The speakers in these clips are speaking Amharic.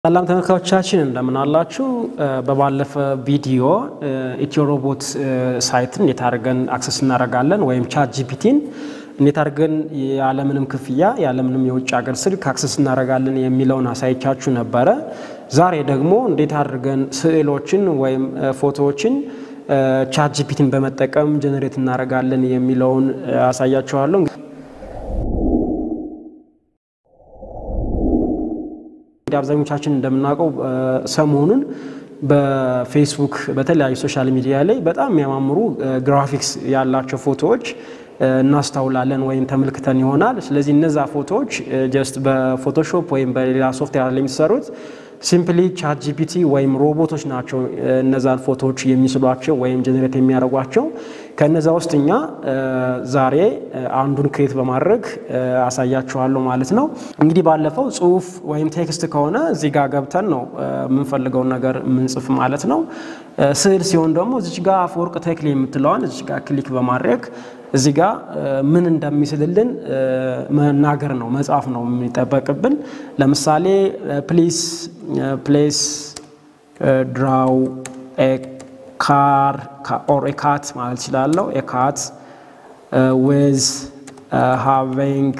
ሰላም ተመልካቾቻችን እንደምን አላችሁ? በባለፈ ቪዲዮ ኢትዮ ሮቦት ሳይትን እንዴት አድርገን አክሰስ እናደርጋለን ወይም ቻት ጂፒቲን እንዴት አድርገን ያለምንም ክፍያ ያለምንም የውጭ ሀገር ስልክ አክሰስ እናደርጋለን የሚለውን አሳይቻችሁ ነበረ። ዛሬ ደግሞ እንዴት አድርገን ስዕሎችን ወይም ፎቶዎችን ቻት ጂፒቲን በመጠቀም ጀነሬት እናደርጋለን የሚለውን አሳያችኋለሁ። እንግዲህ አብዛኞቻችን እንደምናውቀው ሰሞኑን በፌስቡክ በተለያዩ ሶሻል ሚዲያ ላይ በጣም የሚያማምሩ ግራፊክስ ያላቸው ፎቶዎች እናስተውላለን ወይም ተመልክተን ይሆናል። ስለዚህ እነዛ ፎቶዎች ጀስት በፎቶሾፕ ወይም በሌላ ሶፍትዌር ላይ የሚሰሩት ሲምፕሊ ቻት ጂፒቲ ወይም ሮቦቶች ናቸው እነዛን ፎቶዎች የሚስሏቸው ወይም ጀኔሬት የሚያደርጓቸው። ከነዛ ውስጥ እኛ ዛሬ አንዱን ክሬት በማድረግ አሳያችኋለሁ ማለት ነው። እንግዲህ ባለፈው ጽሁፍ ወይም ቴክስት ከሆነ እዚህ ጋር ገብተን ነው የምንፈልገውን ነገር የምንጽፍ ማለት ነው። ስዕል ሲሆን ደግሞ እዚች ጋር አፈወርቅ ተክሌ የምትለዋን እዚች ጋር ክሊክ በማድረግ እዚህ ጋር ምን እንደሚስልልን መናገር ነው መጻፍ ነው የሚጠበቅብን። ለምሳሌ ፕሊስ ፕሌስ ድራው ካር ኦር ኤካት ማለት እችላለሁ። ኤካት ዊዝ ሃቪንግ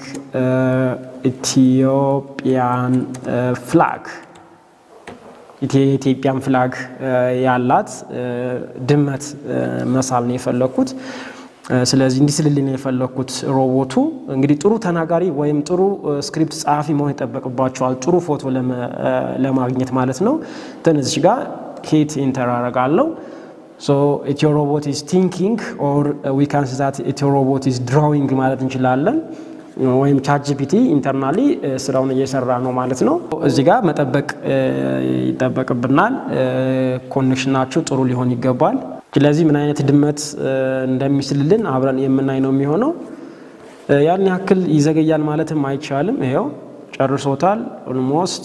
ኢትዮጵያን ፍላግ የኢትዮጵያን ፍላግ ያላት ድመት መሳል ነው የፈለግኩት። ስለዚህ እንዲስልልን የፈለግኩት ሮቦቱ እንግዲህ ጥሩ ተናጋሪ ወይም ጥሩ ስክሪፕት ጸሐፊ መሆን ይጠበቅባቸዋል፣ ጥሩ ፎቶ ለማግኘት ማለት ነው። ትንሽ ጋር ሂት ኢንተር አደርጋለሁ። ሶ ኢትዮ ሮቦት ኢዝ ቲንኪንግ ኦር ዊ ካን ሲ ዛት ኢትዮ ሮቦት ኢዝ ድራዊንግ ማለት እንችላለን። ወይም ቻት ጂፒቲ ኢንተርናሊ ስራውን እየሰራ ነው ማለት ነው። እዚህ ጋር መጠበቅ ይጠበቅብናል። ኮኔክሽናችሁ ጥሩ ሊሆን ይገባል። ስለዚህ ምን አይነት ድመት እንደሚስልልን አብረን የምናይ ነው የሚሆነው። ያን ያክል ይዘገያል ማለትም አይቻልም። ይኸው ጨርሶታል። ኦልሞስት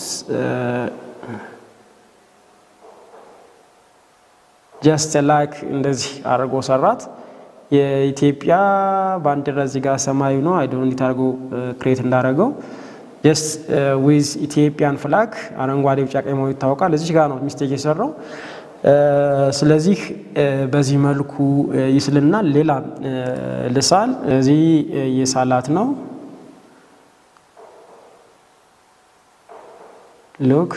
ጀስት ላይክ እንደዚህ አድርጎ ሰራት። የኢትዮጵያ ባንዲራ እዚህ ጋር ሰማያዊ ነው። አይዶ እንዴት አድርጎ ክሬት እንዳደረገው ጀስት ዊዝ ኢትዮጵያን ፍላግ አረንጓዴ፣ ቢጫ፣ ቀይ መሆኑ ይታወቃል። እዚህ ጋር ነው ሚስቴክ የሰራው። ስለዚህ በዚህ መልኩ ይስልናል። ሌላ ልሳል እዚህ የሳላት ነው። ሉክ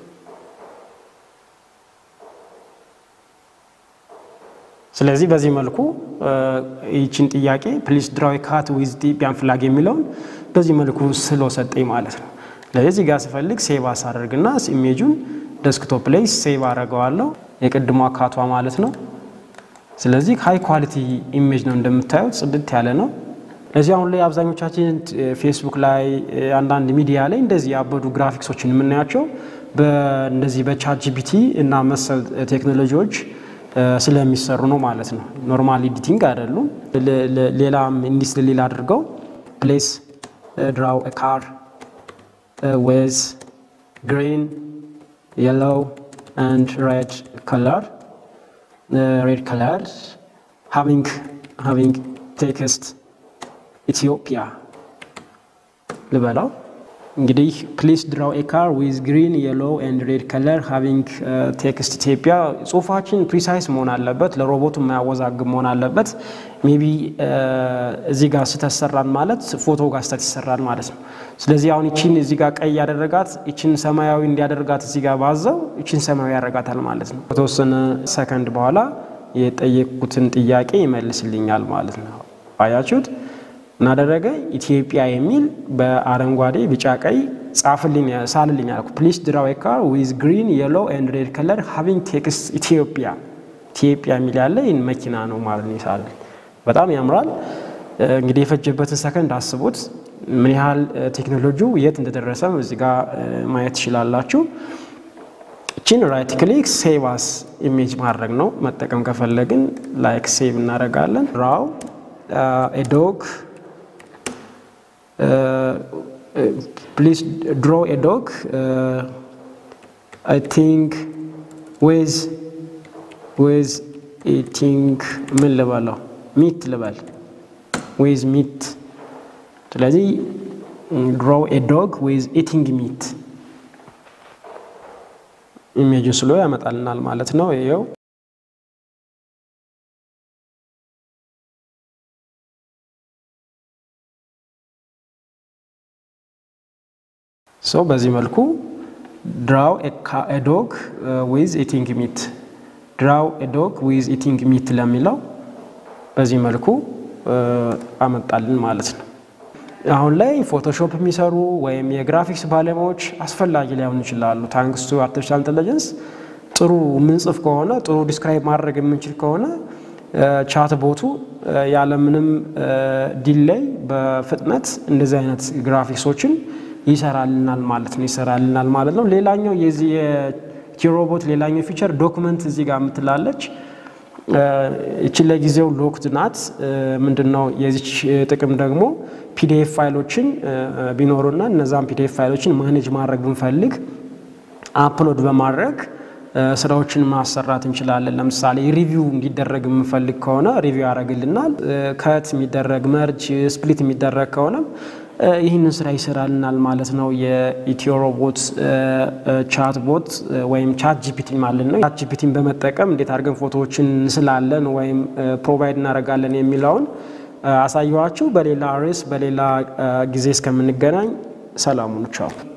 ስለዚህ በዚህ መልኩ ይችን ጥያቄ ፕሊስ ድራዊ ካት ዊዝ ኢትዮጵያን ፍላግ የሚለውን በዚህ መልኩ ስሎ ሰጠኝ ማለት ነው። ስለዚህ ጋር ስፈልግ ሴቭ አሳደርግና ኢሜጁን ደስክቶፕ ላይ ሴቭ አደርገዋለሁ። የቅድሟ ካቷ ማለት ነው። ስለዚህ ሃይ ኳሊቲ ኢሜጅ ነው እንደምታዩት ጽድት ያለ ነው። ለዚህ አሁን ላይ አብዛኞቻችን ፌስቡክ ላይ አንዳንድ ሚዲያ ላይ እንደዚህ ያበዱ ግራፊክሶችን የምናያቸው እንደዚህ በቻት ጂፒቲ እና መሰል ቴክኖሎጂዎች ስለሚሰሩ ነው ማለት ነው። ኖርማል ኤዲቲንግ አይደሉም። ሌላም እንዲስል ሌላ አድርገው ፕሌስ ድራው ካር ዌዝ ግሪን የሎው and red color uh, red color having having text Ethiopia ልበላው እንግዲህ ፕሊስ ድራው ኤ ካር ዊዝ ግሪን የሎ ኤንድ ሬድ ከለር ሃቪንግ ቴክስት ኢትዮጵያ። ጽሁፋችን ፕሪሳይስ መሆን አለበት፣ ለሮቦቱ የማያወዛግብ መሆን አለበት። ሜቢ እዚህ ጋር ስተት ሰራን ማለት ፎቶ ጋር ስተት ይሰራል ማለት ነው። ስለዚህ አሁን ይችን እዚህ ጋር ቀይ ያደረጋት ይችን ሰማያዊ እንዲያደርጋት እዚህ ጋር ባዘው ይችን ሰማያዊ ያደርጋታል ማለት ነው። ከተወሰነ ሰከንድ በኋላ የጠየቅኩትን ጥያቄ ይመልስልኛል ማለት ነው። አያችሁት? እናደረገ ኢትዮጵያ የሚል በአረንጓዴ ቢጫ ቀይ ጻፍልኝ ሳልልኝ አልኩ። ፕሊስ ድራው ኤ ካር ዊዝ ግሪን የሎ ኤንድ ሬድ ከለር ሃቪንግ ቴክስት ኢትዮጵያ ኢትዮጵያ የሚል ያለ ይህን መኪና ነው ማለት ነው ይሳልልኝ። በጣም ያምራል። እንግዲህ የፈጀበትን ሰከንድ አስቡት። ምን ያህል ቴክኖሎጂው የት እንደደረሰም እዚህ ጋር ማየት ትችላላችሁ። እችን ራይት ክሊክ ሴቭ አስ ኢሜጅ ማድረግ ነው። መጠቀም ከፈለግን ላይክ ሴቭ እናደርጋለን። ራው ኤዶግ ፕሊዝ ድሮ ኤ ዶግ አይ ቲንክ ዌዝ ዌዝ ኢቲንግ ምን ልበለው ሚት ልበል ዌዝ ሚት ስለዚህ ድሮ ኤ ዶግ ዊዝ ኢቲንግ ሚት ኢሜጅ ስሎ ያመጣልናል ማለት ነው። ይኸው ሰው በዚህ መልኩ ድራው ኤ ዶግ ዊዝ ኢቲንግ ሚት ድራው ኤ ዶግ ዊዝ ኢቲንግ ሚት ለሚለው በዚህ መልኩ አመጣልን ማለት ነው። አሁን ላይ ፎቶሾፕ የሚሰሩ ወይም የግራፊክስ ባለሙያዎች አስፈላጊ ላይሆኑ ይችላሉ። ታንክስ ቱ አርቲፊሻል ኢንቴሊጀንስ ጥሩ ምንጽፍ ከሆነ ጥሩ ዲስክራይብ ማድረግ የምንችል ከሆነ ቻት ቦቱ ያለምንም ዲሌይ በፍጥነት እንደዚህ አይነት ግራፊክሶችን ይሰራልናል ማለት ነው ይሰራልናል ማለት ነው። ሌላኛው የዚህ የቲሮቦት ሌላኛው ፊቸር ዶክመንት እዚህ ጋር የምትላለች ይችን ለጊዜው ሎክድ ናት። ምንድን ነው የዚች ጥቅም ደግሞ ፒዲኤፍ ፋይሎችን ቢኖሩና እነዛን ፒዲኤፍ ፋይሎችን ማኔጅ ማድረግ ብንፈልግ አፕሎድ በማድረግ ስራዎችን ማሰራት እንችላለን። ለምሳሌ ሪቪው እንዲደረግ የምንፈልግ ከሆነ ሪቪው ያደርግልናል። ከት የሚደረግ መርጅ፣ ስፕሊት የሚደረግ ከሆነ ይህንን ስራ ይሰራልናል ማለት ነው። የኢትዮ ሮቦት ቻት ቦት ወይም ቻት ጂፒቲ ማለት ነው። ቻት ጂፒቲን በመጠቀም እንዴት አድርገን ፎቶዎችን እንስላለን ወይም ፕሮቫይድ እናደርጋለን የሚለውን አሳየኋችሁ። በሌላ ርዕስ በሌላ ጊዜ እስከምንገናኝ ሰላሙን ቻው።